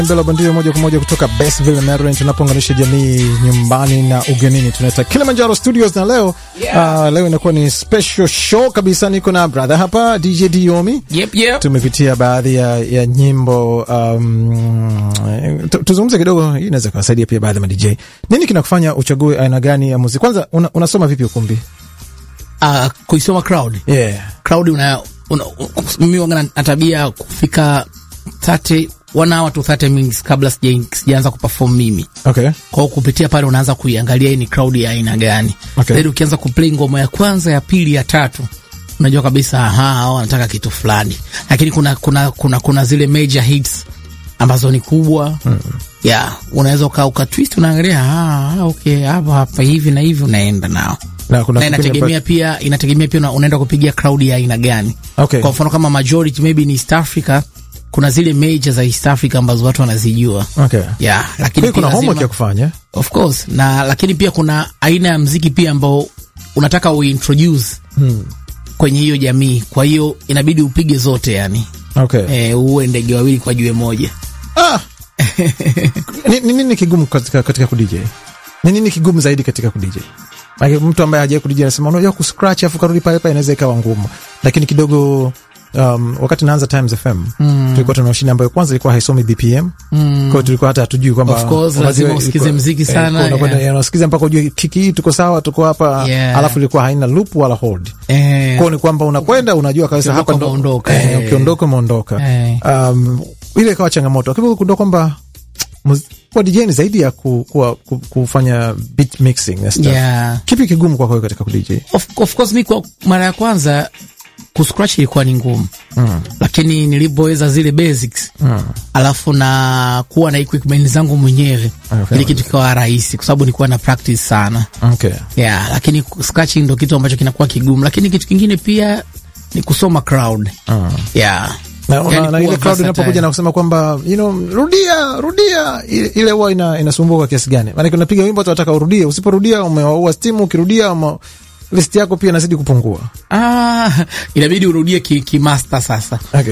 Mbela Bandio moja kwa moja kutoka Basville, Maryland, tunapounganisha jamii nyumbani na ugenini. Tunaita Kilimanjaro Studios na leo yeah. Uh, leo inakuwa ni special show kabisa. Niko na brother hapa DJ Diomi. Yep, yep. Tumepitia baadhi ya, ya nyimbo um, tuzungumze kidogo, hii inaweza kuwasaidia pia baadhi ya madj. Nini kinakufanya uchague aina gani ya muziki? Kwanza una, unasoma vipi ukumbi? Uh, kuisoma crowd Yeah. crowd una, una, mimi wanga na tabia kufika 30 one hour to 30 minutes kabla sija- sijaanza kuperform mimi Okay. kwao kupitia pale unaanza kuiangalia hii ni crowd ya aina gani Okay. then ukianza kuplay ngoma ya kwanza ya pili ya tatu unajua kabisa aha hao wanataka kitu fulani lakini kuna kuna kuna kuna zile major hits ambazo ni kubwa mm. yeah unaweza uka uka twist unaangalia ah ah, okay hapa hapa hivi na hivi unaenda nao Na kuna na kipindi inategemea pia inategemea pia una- unaenda kupigia crowd ya aina gani Okay. kwa mfano kama majority maybe ni East Africa kuna zile major za East Africa ambazo watu wanazijua Okay. yeah, Kwa lakini hiyo kuna pia homework lazima- ya kufanya. of course na lakini pia kuna aina ya mziki pia ambao unataka uintroduce Hmm. kwenye hiyo jamii kwa hiyo inabidi upige zote yani Okay. e, uwe ndege wawili kwa jiwe moja Ah! ni ni nini kigumu katika, katika kudj ni nini kigumu zaidi katika kudj Maana mtu ambaye hajai kudj anasema unajua kuscratch afu karudi pale pale inaweza ikawa ngumu lakini kidogo um, wakati naanza Times FM mm. tulikuwa tuna mashine ambayo kwanza ilikuwa haisomi BPM mm. kwa hiyo tulikuwa hata hatujui kwamba Of course, kwamba lazima zile- usikize ilikuwa- mziki eh, sana, kwa unakwenda- yeah. eh, unasikiza mpaka ujue kiki hii tuko sawa tuko hapa Yeah. alafu ilikuwa haina loop wala hold e, kwao ni kwamba unakwenda unajua kabisa hapa Ukiondoka ndo umeondoka, eh, eh. ukiondoka umeondoka Eh. um, ile ikawa changamoto lakini kugundua kwamba muz- kuwa DJ ni zaidi ya ku, kuwa, ku, kufanya beat mixing na stuff. yeah. Kipi kigumu kwako wewe katika kudj? of, of course mi kwa mara ya kwanza kuscratch ilikuwa ni ngumu mm. lakini nilipoweza zile basics mm. alafu na kuwa na equipment zangu mwenyewe Okay. ili kitu kikawa rahisi kwa sababu nilikuwa na practice sana Okay. yeah, lakini scratching ndo kitu ambacho kinakuwa kigumu lakini kitu kingine pia ni kusoma crowd Mm. yeah. Na, Yani na, na kuwa ile crowd versatile. inapokuja na kusema kwamba you know, rudia rudia, ile ile huwa ina, inasumbua kwa kiasi gani? Maanake unapiga wimbo tunataka urudie, usiporudia umewaua stimu, ukirudia ume, list yako pia inazidi kupungua. ah, inabidi urudie kimaster ki kimaster sasa Okay.